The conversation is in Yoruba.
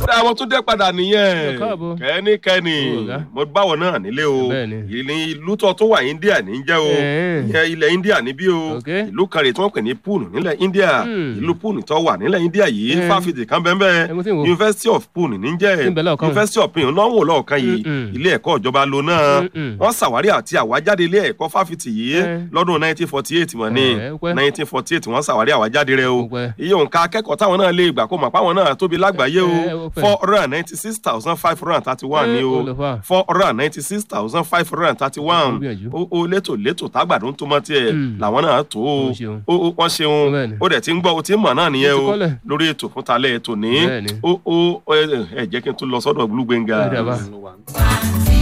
kódà àwọn tó dé padà nìyẹn Ẹ káàbọ̀. kẹ́nikẹ́ni Ó, ọ̀gá. mo báwọn náà nílé o Bẹ́ẹ̀ni. ìlú ìlú tó tó wà India ní jẹ́ o Ẹ̀ẹ́. ìyẹn ilẹ̀ India níbí o Ok. ìlú kan rè tí wọ́n pè ní Pune nílẹ̀ India Hmm. ìlú Pune tó wà nílẹ̀ India yìí Ẹ̀. fáfitì kan bẹ́ẹ̀ bẹ́ẹ̀ Ẹ mo ti ń wò. University of Pune ní jẹ́ Tí ń bẹ lọ́ọ̀kan. University of Pune náà ń wò lọ́ọ̀kan yìí Mm-mm. ilé ẹ̀kọ́ ìjọba lo náà Mm-mm. wọ́n ṣàwárí àti àwájáde ilé ẹ̀kọ́ fáfitì yìí Ẹ̀. lọ́dún 1948 mọ̀ ní Ẹ̀, ó pẹ́. 1948 wọ́n ṣàwárí àwájáde rẹ̀ o Ó pẹ́. iye òǹkà akẹ́kọ̀ọ́ táwọn náà lè gbà kó mọ̀ páwọn náà tóbi lágbàáyé o Ẹ̀, ó pẹ́. four hundred and ninety six thousand five hundred and thirty one Ẹ̀, ni o ó lọ fà. four hundred and ninety six thousand five hundred and thirty Ó one gbìyànjú. o o létò létò tágbàdo ń tó mọ́ tiẹ̀ Mm. làwọn náà tó o Ó ṣeun. o o wọ́n ṣeun Bẹ́ẹ̀ni. o dẹ̀ ti ń gbọ́ o ti ń mọ̀ náà nìyẹn Mo ti o kọ́lẹ̀. lórí ètò fún talẹ̀ ètò ní Bẹ́ẹ̀ni. o o ẹ ẹ jẹ́ kí n tún lọ sọ́dọ̀ Olúgbénga. Ó dà bá. One, two,